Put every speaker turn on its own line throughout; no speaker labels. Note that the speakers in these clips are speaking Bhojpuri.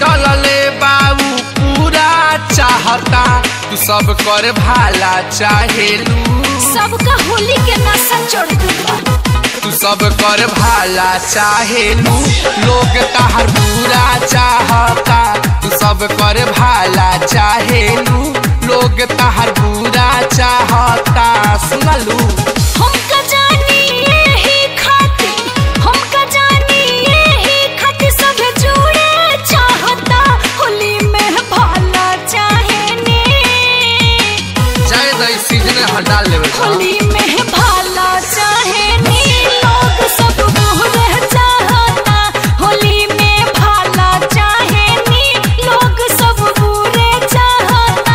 डलले बाबू पूरा चाहता तू सब कर भाला चाहेलू
सबका होली के नशा चढ़ गइल बा
तू सब कर भाला चाहेलू लोग तहर पूरा चाहता तू सब कर भाला चाहेलू लोग तहर पूरा चाहता सुनलू
हमका जानी यही खातिर हमका जानी यही खातिर सब जुड़े चाहता होली में भाला चाहेने
चाहे दई सीजन हटा लेवे छा।
होली में भाला चाहेने लोग सब बुरे चाहता होली में भाला चाहेने लोग सब बुरे चाहता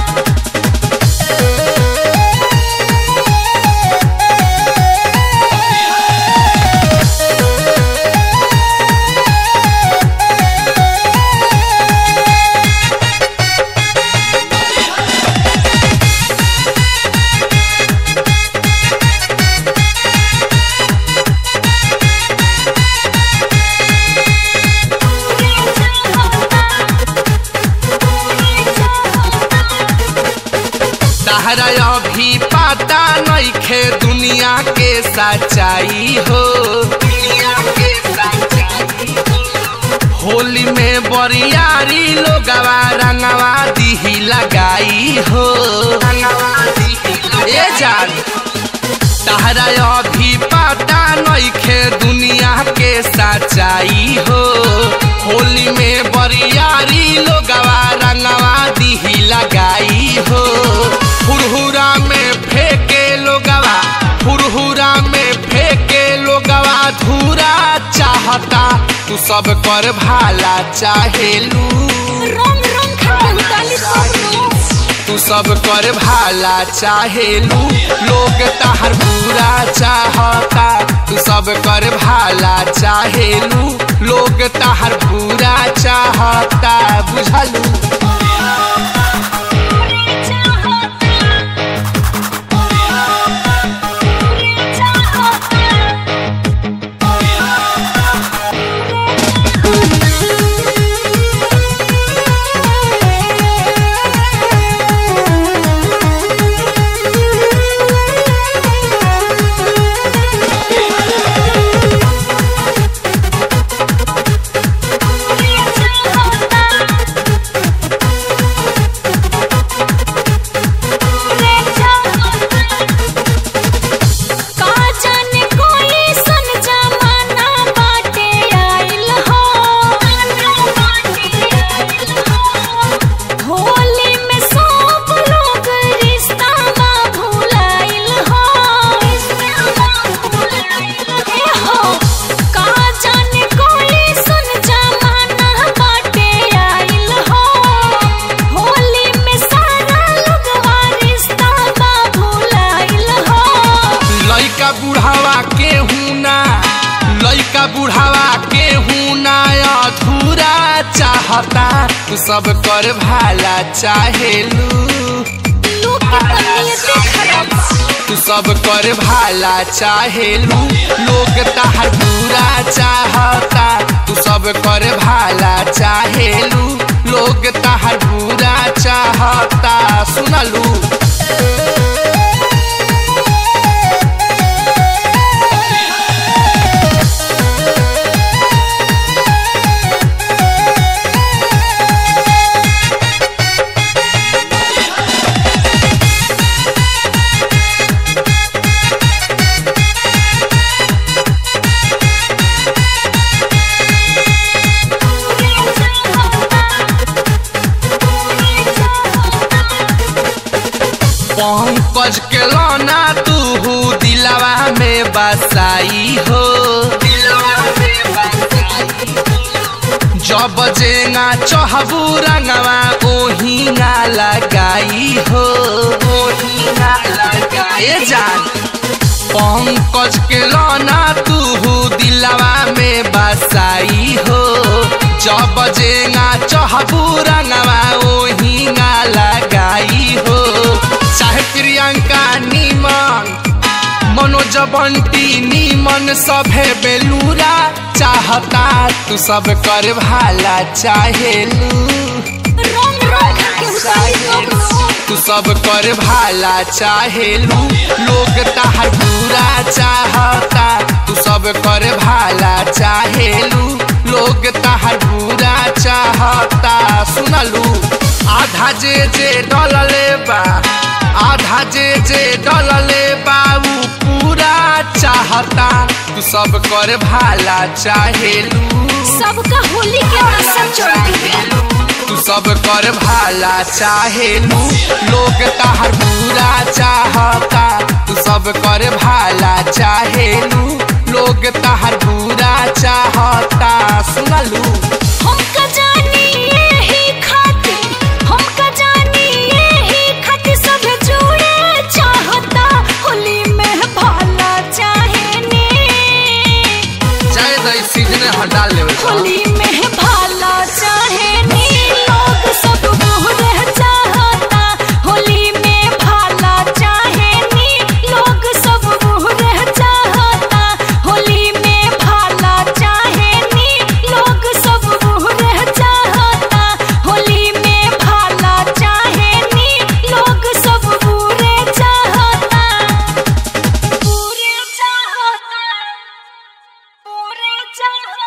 तहरा अभी पता नइखे दुनिया के सच्चाई हो दुनिया के सच्चाई हो। होली में बरियारी लोगवा रंगवा दिही लगाई हो रंगवा दिही ए जान तहरा अभी पता नइखे दुनिया के सच्चाई हो होली में बरियारी लोगवा रंगवा दिही लगाई हो हुरहुरा में फेंके लोगवा हुरहुरा में फेंके लोगवा धूरा चाहता तू सब कर भाला चाहेलू
रंग रंग खटल डाली सब
तू सब कर भाला चाहेलू लोग तहर पूरा चाहता तू सब कर भाला चाहेलू लोग तहर पूरा चाहता बुझलू
का जाने कोई सन जमाना बाटे आइल हो होली में सब लोग रिश्ता बा भुलाइल हो ए हो का जाने कोई सन जमाना बाटे आइल हो होली में सारा लोगवा रिश्ता बा भुलाइल हो
लइका बुढ़ावा के ना लइका बुढ़ावा के ना अधूरा चाहता तू सब कर भाला चाहेलू
लोग के तबीयते खराब बा।
तू सब कर भाला चाहेलू लोग तहर पूरा चाहता तू सब कर भाला चाहेलू लोग तहर पूरा चाहता सुनलू पंकज के लौना तू दिलवा में बसाई हो जब जेंगा चहबू रंगवा ओहिंगा लगाई हो ओहिंगा लगाए जान पंकज के लौना तू दिलवा में बसाई हो जब जेंगा चहबू रंगवा ओहिंगा लगाई हो चाहे प्रियंका निमन मनोज बंटी नीमन सभे बेलूरा चाहता तू सब कर भाला चाहेलू
रोम रोम के उतारी रोम रोम
तू सब कर भाला चाहेलू लोग तहार पूरा चाहता तू सब कर भाला चाहेलू लोग तहार पूरा चाहता सुनलू आधा जे जे डलले बा आधा जे जे डलले बा ऊ पूरा चाहता तू सब कर भाला चाहेलू
सबका होली के नशा चढ़ गया
तू सब कर भाला चाहेलू लोग तहार पूरा चाहता तू सब कर भाला चाहेलू लोग तहार पूरा चाहता सुनलू
हमका जानी यही खातिर हमका जानी यही खातिर सब जुड़े चाहता होली में भाला चाहेनी
चाहे दई सीजन हटा लेवे
होली में भाला चाहेनी लोग सब मोहर चाहता होली में भाला चाहेनी लोग सब मोहर चाहता होली में भाला चाहेनी लोग सब मोहर चाहता होली में भाला चाहेनी लोग सब पूरे चाहता पूरे चाहता पूरे चाहता